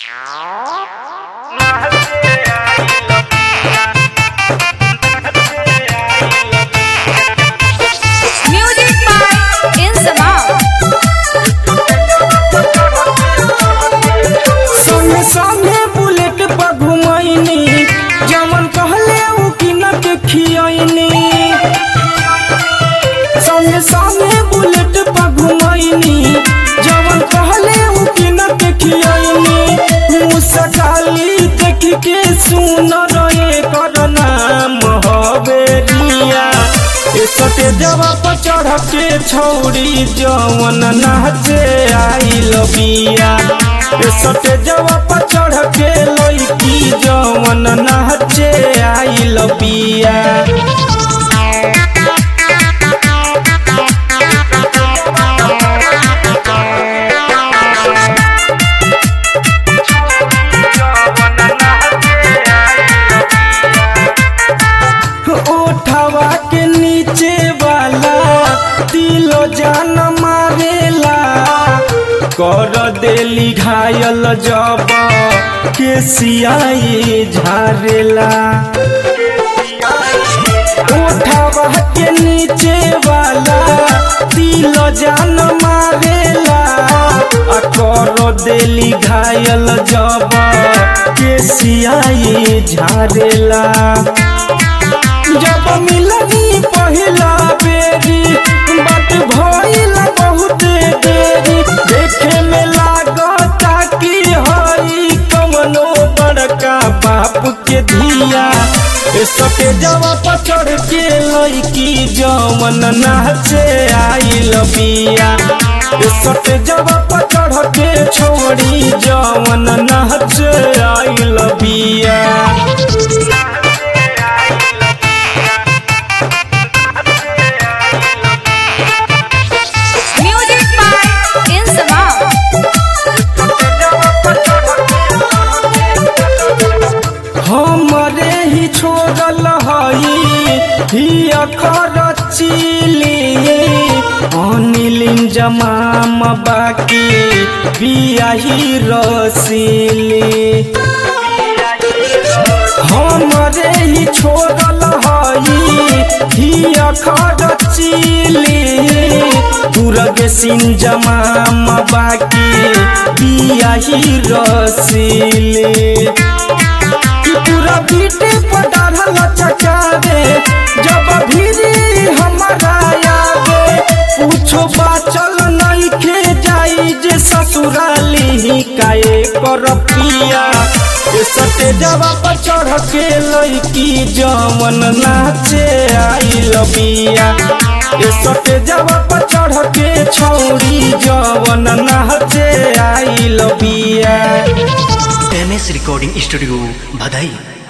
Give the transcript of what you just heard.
Music by Insamam. संगे संगे bullet पर घुमैनी जमन कहले उ किनक खियैनी संगे संगे बुलेट पर घुमैनी जमन कहले उ किनक खियैनी मुसकाली देख के सुन रहे कर नाम हवेरिया ए सटे जवा पर चढ़ के छौरी जवन नाचे आइल बिया ए सटे जवा पर चढ़ के लइकी जवन नाचे आइल बिया ओठवा के नीचे वाला दिलो जान मारेला कर देली घायल जब के सियाई झारेला ओठवा के नीचे वाला दिलो जान मारेला आ कर देली घायल जब के सियाई झारेला जब मिलनी पहिला बेरी बात भइल बहुत देरी देखे में लागता कि हई कमनो बड़का बाप के धिया ए सके जवा पर चढ़ के लइकी जवन नाचे आइल बिया ए सके जवा पर चढ़ के छोड़ी जवन नाचे आइल बिया Music by Insamam. हमरे ही छोड़ल हई ही अखर चिली अनिलिन जमाम बाकी बियाही रसीली हमरे ही छोड़ल हई ही अखर चिली तुरग सिन जमाम बाकी बियाही रसीली कि पूरा बीट पर डाढ़ल चचावे जब भीरी हमारा आवे पूछो बाचल नइखे जाई जे ससुराली काए कर पिया ए सटे जवा पर चढ़ के लइकी जवन नाचे आइल बिया ए सटे जवा पर चढ़ के छौरी जवन नाचे आइल बिया एम एस रिकॉर्डिंग स्टूडियो बधाई